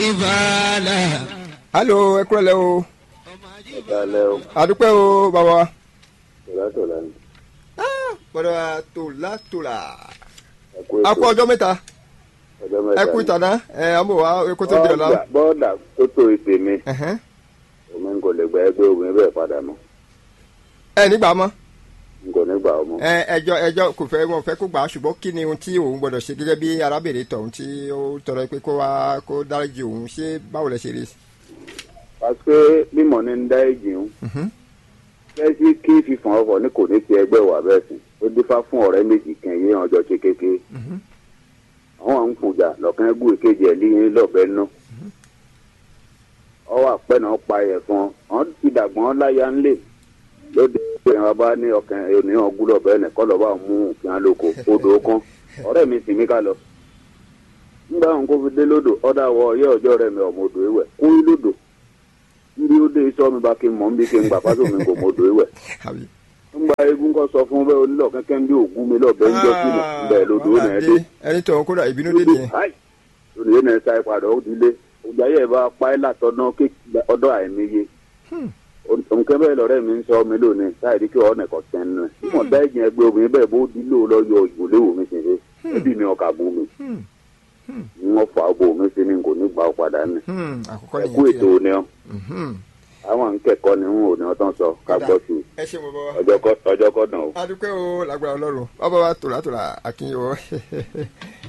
ìfàlà. alo ẹ kúrò lẹ́ o ìdálẹ́ o àdúpẹ́ o bàbá wa. tòlátòlá ni bọ́dọ̀ wa tòlá tòlá. ẹ̀kú a kú ọjọ́ mẹ́ta ọjọ́ ẹ mẹ́ta kú ni. ìtànà ẹ àmọ́ wa kó tó dìrọ̀ la. Bọ́ọ̀dà- bọ́ọ̀dà tó tó ìpè mi Ẹ̀hẹ́n. omi n kò lè gba ẹgbẹ́ obìnrin bẹ́ẹ̀ padà mọ́ ẹ nígbà mọ́ n kò ní gbà ọmọ. ẹ ẹjọ́ ẹjọ́ kò fẹ́ wọn fẹ́ kó gbà á ṣùgbọ́n kí ni ohun tí òun gbọ́dọ̀ ṣe gẹ́gẹ́ bí arábìnrin tọ̀hún tí ó tọrọ pé kó wá kó dáríjì òun ṣé báwo lẹ ṣe rí. pàṣẹ bímọ ní ń dá èjì ń kẹ́sí kí fífọn ọkọ̀ ní kò ní ti ẹgbẹ́ wà bẹ́ẹ̀ sìn ó dífá fún ọ̀rẹ́ méjì kan yé ọjọ́ ṣe kékeré àwọn à ń kùjà lọ́kàn ẹgbẹ́ ìkejì ẹ̀ líyìn lọ́bẹ̀ ná ọwọ́ àpẹ́ náà pa ẹ̀fọn wọ́n ti dàgbọ́n láyà ńlẹ̀ lóde ìpè wọn bá ní ọkàn ènìyàn gúlọ̀ bẹ́ẹ̀ ní kọ́ lọ́ba mú òfin alóko odò kan ọ̀rẹ́ mi sì mí ká lọ nígbà wọn kó fi dé lódò ọ̀dà wọ ọyẹ́ ọjọ́ rẹ̀ mi ọmọ odò ìwẹ̀ kún lódò ndí ó dé iṣọ́ mi bá kí n mọ̀ ń bí kí n gbà fásitì mi kò mọ odò ìwẹ̀ àbí. ńgbà eégún kọ sọ fún bẹ́ẹ̀ onílọ̀ kẹ́kẹ́ ń bí ògún mi lọ́bẹ̀ ń jọ sílẹ̀ ńbẹ̀ lódò ó nà ẹ́ dé ẹni tọ̀hún kódà ìbínú dé lódò nìyẹn. háì lódò yẹn nà ẹ́ sa ìpadà ó ti lé ọjà yẹ bá pa ẹ́ látọ̀nà ọdọ̀ àìníye ònkẹ́ bẹ́ẹ̀ lọ́rẹ́ mi ń sọ mi lónìí táyì kí ọ̀nà ẹ̀kọ́ tẹ́ nù ẹ̀ mọ̀ bẹ́ẹ̀ jẹ́ ẹgbẹ́ obìnrin bẹ́ẹ̀ bó dílé o lọ́yọ̀ ìgbòléwò mi sì ṣe ẹbí mi ọkà bú mi wọ́n fà á bò mí sí ni kò ní gbà ó padà ní Hmm, àkọ́kọ́ ẹ̀kú nìyẹn ètò ni ọ́ Mhm. àwọn nkẹ́kọ̀ọ́ ni wọn ò ní ọtán sọ ká gbọ́ sí i ẹ ṣe mo bọ́ wa. ọjọ́ kọ́ ọjọ́ kọ́ dàn o. adúpẹ́ o lágbára ọlọ́run bàbá wa tòlá tòlá akínyẹ̀wò